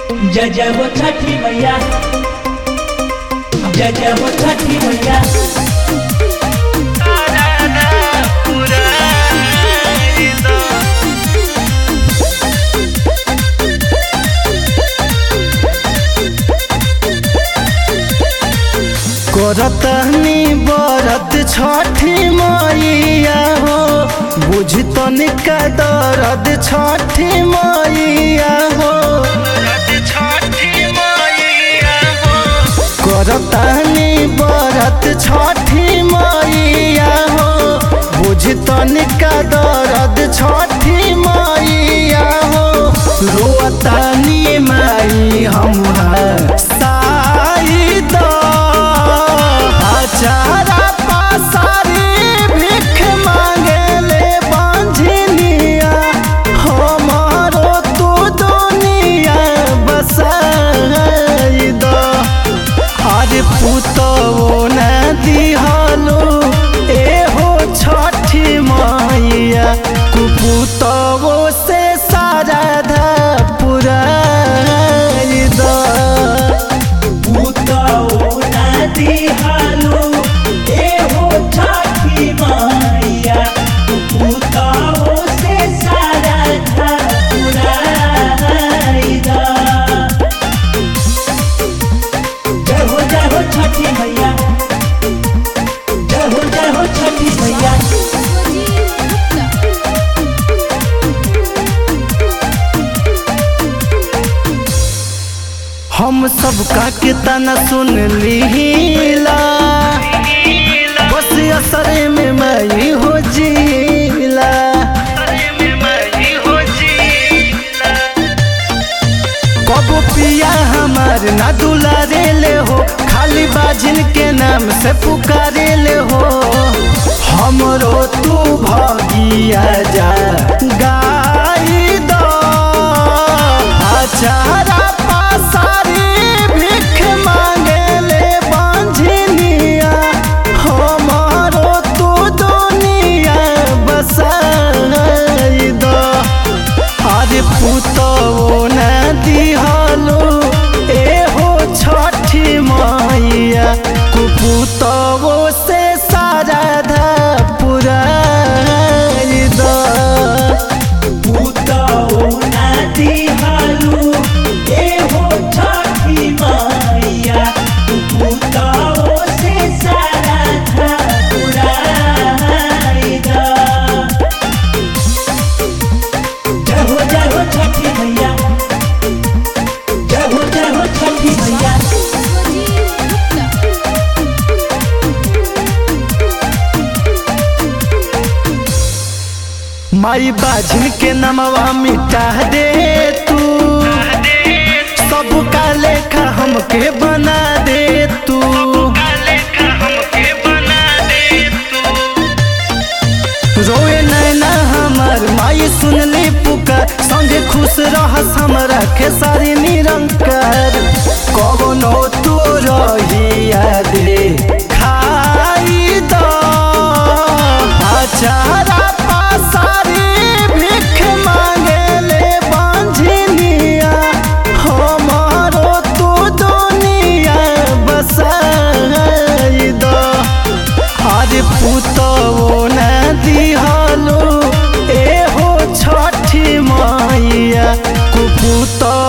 जय जय हो छठी मैया जय जय हो छठी मैया करतनी बरत छठी मैया हो बुझ तनिका दर्द छठी मैया हो करतनी बरत छठी मैया हो बुझ तनिका दर्द छठी मैया हो रोतनी माई हमरा साई द हजारा पासारी भीख मांगेले बांझनिया हमारो तू दुनिया बसाई द आज पुतो न दिहलो एहो छठी मैया कुपुतो से सारा धा पुराई द भूतौ नदी हालो ए हो छठी मैया भूतौ से सारा घर पुराई दा जय हो जय हो छठी मैया जय हो जय हो छठी मैया हम सबका के तना सुन लीला बस असरे में मई हो जीला कब पिया हमार ना दुलारे ले हो खाली बाजिन के नाम से पुकारे ले हो हमरो तू भगिया जा गाई दो अचारा पासारी भीख मांगे ले बांझनिया हमारो तू दुनिया बसाई दो आज पुतो न दिहलो एहो छठी मैया कुपुतो से सारा धा पुराई द भूतौ नदी हालो ए हो छठी मैया भूतौ से सारा घर पुराई दा जय हो जय हो छठी मैया जय हो जय हो छठी मैया माई बाझिन के नमवा मिटा दे तू सबका लेखा हमके बना दे तू रोए नैना हमर माई सुनली पुकार संगे खुश रहस हमरा खेसारी निरंकार कवनो तू रहिया दे खाई द अचारा पासारी भीख मांगेले बांझनिया हमारो तू दुनिया बसाई द आज पुतो न दिहलो एहो छठी मैया कुपुतो